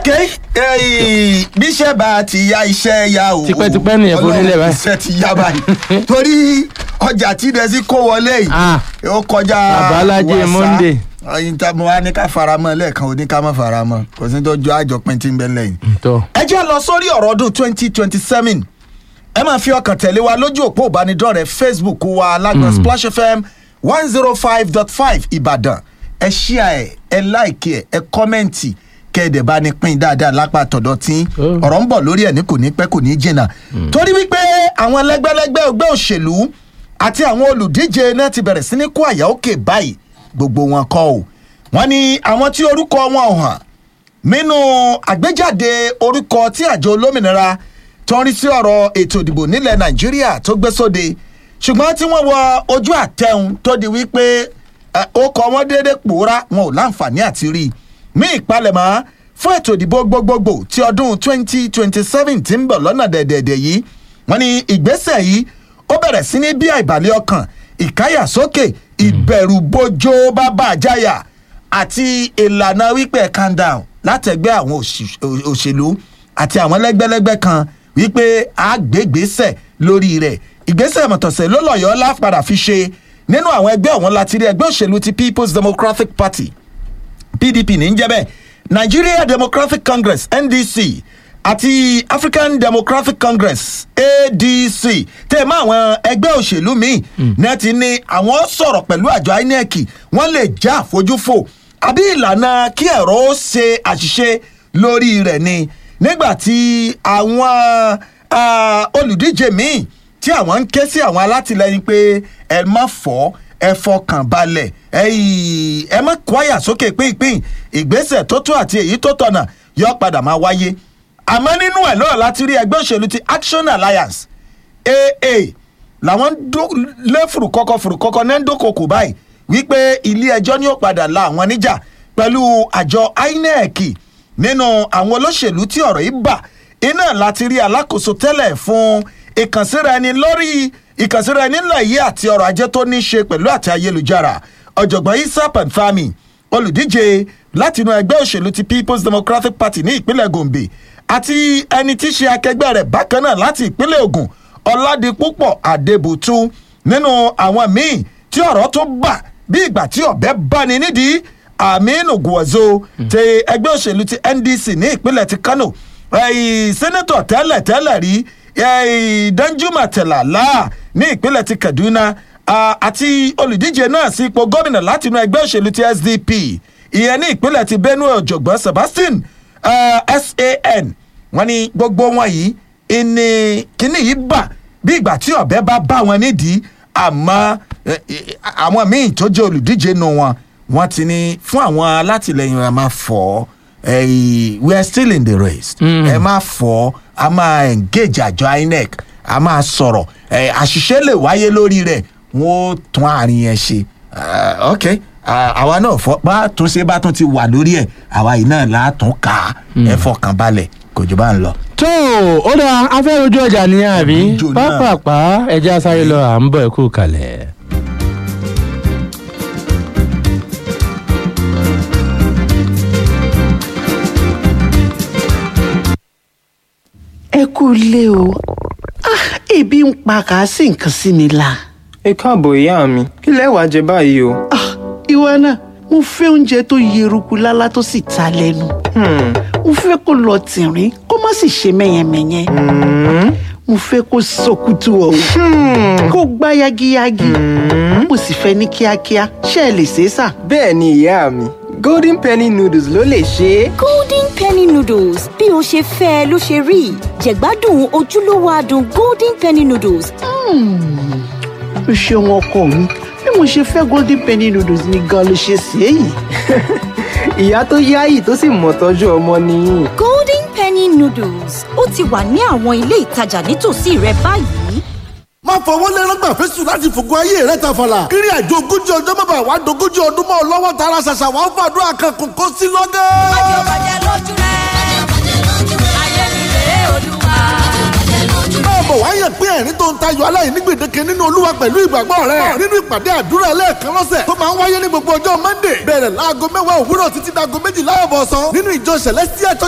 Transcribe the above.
eh, bíṣẹ́ bá ti ya iṣẹ́ ya o. Tipẹ́tipẹ́ nìyẹn forí lẹ̀ Ọlọ́run báyìí. iṣẹ́ ti ya báyìí torí ọjà tí dẹ́sí kó wọlé yìí Ah. ó kọjá Babalájé wàsá. Monday. ọyìn tá mo wá ní ká faramọ́ lẹ́ẹ̀kan ó ní ká má faramọ́ kò sí tó jọ àjọpín tí ń bẹ lẹ́yìn. tó ẹ jẹ́ lọ sórí ọ̀rọ̀ ọdún twenty twenty seven ẹ máa fi ọkàn tẹ̀lé wa lójú òpó ìbánidọ́rẹ̀ẹ́ facebook wa lágbọ̀n splash fm one zero five dot five ìbàdàn ẹ ṣíà ẹ ẹ láìkí ẹ ẹ kọ́mẹ́ǹtì kẹ́ẹ̀dẹ̀ bá ní pín dáadáa lápá tọ̀dọ̀ tí Oh. ọ̀rọ̀ ń bọ̀ lórí ẹ̀ ní kò ní pẹ́ kò ní jìnnà torí wípé àwọn lẹ́gbẹ́lẹ́gbẹ́ ẹgbẹ́ òṣèlú àti àwọn olùdíje náà ti bẹ̀rẹ̀ sí ní kó àyà òkè báyìí gbogbo wọn kọ́ ò wọ́n ní àwọn tí orúkọ wọn ò hàn nínú àgbéjáde orúkọ tí àjọ olómìnira tó ń rí sí ọ̀rọ̀ ètò ìdìbò nílẹ̀ nàìjíríà tó gbé sóde ṣùgbọ́n tí wọ́n wọ ojú àtẹ̀hún tó di wípé ẹ, ó kọ wọ́n déédéé pòórá wọn ò láǹfààní àti rí i ní ìpalẹ̀mọ́ fún ètò ìdìbò gbogbogbò ti ọdún 2027 tí ń bọ̀ lọ́nà dẹ̀dẹ̀dẹ̀ yìí wọ́n ní ìgbésẹ̀ yìí ó bẹ̀rẹ̀ sí ní bí àìbàlẹ̀ ọkàn ìkáyàsókè ìbẹ̀rùbojo bàbá àjáyà àti ìlànà wípé calm down látẹ̀gbẹ́ àwọn òṣì- ò- òṣèlú àti àwọn lẹ́gbẹ́lẹ́gbẹ́ kan wípé a gbé ìgbésẹ̀ lórí rẹ̀ ìgbésẹ̀ mọ̀tọ̀sẹ̀ ló lọ́yọ̀ọ́ lápadà fi ṣe nínú àwọn ẹgbẹ́ ọ̀hún láti rí ẹgbẹ́ òṣèlú ti people's democratic party pdp ní í jẹ́ bẹ́ẹ̀ nigeria democratic congress ndc àti african democratic congress adc tẹ́ ẹ mọ́ àwọn ẹgbẹ́ òṣèlú míì náà ti ní àwọn sọ̀rọ̀ pẹ̀lú àjọ inec wọ́n lè já àfojúfò àbí ìlànà kí ẹ̀rọ ó ṣe àṣìṣe lórí rẹ̀ ni nígbà tí àwọn ah, olùdíje míì tí àwọn ń ké sí àwọn alátìlẹyìn pé ẹ má fọ́ ẹ fọkàn balẹ̀ ẹ yìí ẹ má kwaya sókè pínpín ìgbésẹ̀ tó tó àti èyí tó tọ̀nà yọ padà máa wáyé àmọ́ nínú ẹ̀ lọ́rọ̀ láti rí ẹgbẹ́ òṣèlú ti action alliance aa làwọn ń dó- lé fùrùkọ́kọ́ fùrùkọ́kọ́ náà ń dókòkò báyìí wípé ilé ẹjọ́ ni ó padà la àwọn níjà pẹ̀lú àjọ inec nínú àwọn olóṣèlú tí ọ̀rọ̀ yìí bà iná láti rí alákòóso tẹ́lẹ̀ fún ìkànsíra ẹni lórí ìkànsíra ẹni ńlá yìí àti ọrọ̀ ajé tó ní í ṣe pẹ̀lú àti ayélujára ọ̀jọ̀gbọ́n isa panfami olùdíje látinú ẹgbẹ́ òṣèlú ti people's democratic party ní ìpínlẹ̀ gombe àti ẹni tí í ṣe akẹgbẹ́ rẹ̀ bákan náà láti ìpínlẹ̀ ogun ọ̀làdìpúpọ̀ àdèbùtú nínú àwọn míì tí ọ̀rọ̀ tó bà bí ìgbà tí ọ̀bẹ bá ní nídìí aminu guwazo ti ẹgbẹ́ òṣèlú ti ndc ní ìpínlẹ̀ ti kano ẹ̀yìn sẹ́nẹ́tọ̀ tẹ́lẹ̀ tẹ́lẹ̀ rí ẹ̀yìn danjuma tẹ̀lálà ní ìpínlẹ̀ ti kaduna ah, àti olùdíje náà sí ipò gómìnà látinú ẹgbẹ́ òṣèlú ti sdp ìyẹn ní ìpínlẹ̀ ti benue ọ̀jọ̀gbọ́n sebastian ah, san wọ́n ní gbogbo wọn yìí ìní kíní yìí bà bí ìgbà tí ọ̀bẹ bá bá wọn nídìí àmọ́ eh, eh, àwọn míì tó jẹ́ olùdíje nù wọn wọ́n ti ní fún àwọn alátìlẹyìn ẹ máa fọ́ eh, we are still in the race ẹ máa fọ́ a máa engage àjọ inec a máa sọ̀rọ̀ eh, àṣìṣe lè wáyé lórí rẹ̀ wọ́n ó tún àárín yẹn ṣe Ah, ok Ah, àwa náà fọ bá tún ṣe bá tún ti wà lórí ẹ̀ àwa yìí náà látún ká ẹ fọkàn balẹ̀ kò jù bá ń lọ. tó ó dáa afẹ́ ojú ọjà ní àbí Ojú náà. pápápá ẹja sáré lọ à ń bọ̀ ẹ kú kalẹ̀. ẹ kú ilé o Ah, ebi ń pa kà á sì nǹkan sí mi la. ẹ káàbọ̀ ìyá mi kí lẹ wàá jẹ báyìí o. Ah, ìwọ náà mo fẹ́ oúnjẹ tó yeruku lálá tó sì ta lẹ́nu. Hmm, mo fẹ́ kó lọ tìrín kó má sì ṣe mẹ́yẹmẹ́yẹ. mo fẹ́ kó sọkútù ọ̀hún kó gbá yagiyagi. mo sì fẹ́ ní kíákíá ṣé ẹ lè ṣe é sà. bẹ́ẹ̀ ni ìyá mi golden penny noodles ló lè ṣe é. golden penny noodles bí o ṣe fẹ́ ẹ ló ṣe rí jẹ̀gbádùn ojúlówó adùn golden penny noodles o ṣeun ọkọ mi bí mo ṣe fẹ́ golden penny noodles ni gan ló ṣe ṣe é yìí. ìyá tó yáyì tó sì mọ̀ tọ́jú ọmọ nìyí. golden penny noodles ó ti wà ní àwọn ilé ìtajà nítòsí rẹ báyìí. má fọwọ́ lẹ́rọ́gbà fẹ́sùn láti fògo ayé rẹ̀ tàfàlà. kírí àjò ogójì ọjọ́ bàbá wa dogójì ọdún mọ́ ọ lọ́wọ́ tara ṣàṣà wà ń fàdúrà kan kò kó sí lọ́gẹ́. máa bọ̀ wá yàn pé ẹ̀rín tó ń tayọ aláìní gbèdéke nínú olúwa pẹ̀lú ìgbàgbọ́ rẹ̀ nínú ìpàdé àdúrà ẹlẹ́ẹ̀kan lọ́sẹ̀ tó máa ń wáyé ní gbogbo ọjọ́ monday bẹ̀rẹ̀ láago mẹ́wàá òwúrọ̀ títí dago méjìlá ọ̀bọ̀sán nínú ìjọ celestial church